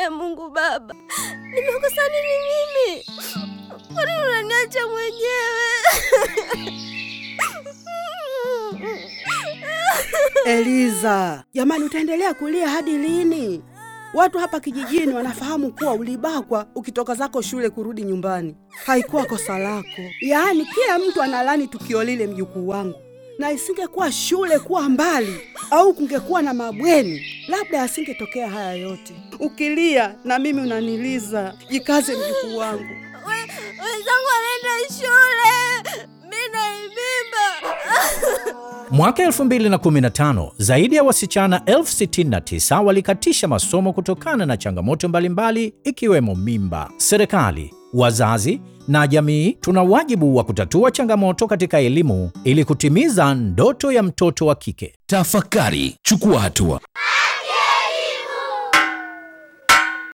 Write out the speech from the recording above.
Ee Mungu Baba, nimekosa nini mimi? Kwa nini unaniacha mwenyewe? Eliza, jamani, utaendelea kulia hadi lini? Watu hapa kijijini wanafahamu kuwa ulibakwa ukitoka zako shule kurudi nyumbani. Haikuwa kosa lako. Yaani kila mtu analani tukio lile, mjukuu wangu, na isingekuwa shule kuwa mbali au kungekuwa na mabweni, labda yasingetokea haya yote. Ukilia na mimi unaniliza. Jikaze mjukuu wangu. We- Wenzangu wanaenda shule, mi naibimba. Mwaka 2015 zaidi ya wasichana 69 walikatisha masomo kutokana na changamoto mbalimbali ikiwemo mimba. Serikali, wazazi na jamii tuna wajibu wa kutatua changamoto katika elimu ili kutimiza ndoto ya mtoto wa kike. Tafakari, chukua hatua.